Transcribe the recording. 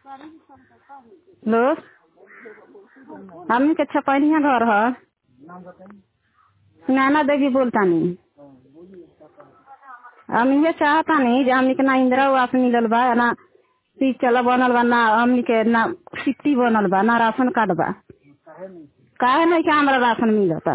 hello हमनी के छपनिया घर ह नैना देवी बोलतानी हम ये चाहतानी जे हमनी के ना इंदिरा आवास मिलल बा ना चला बनल बा ना हमनी के ना सिट्टी बनल बा ना राशन कार्ड बा काहे नहीं के हमरा राशन मिलता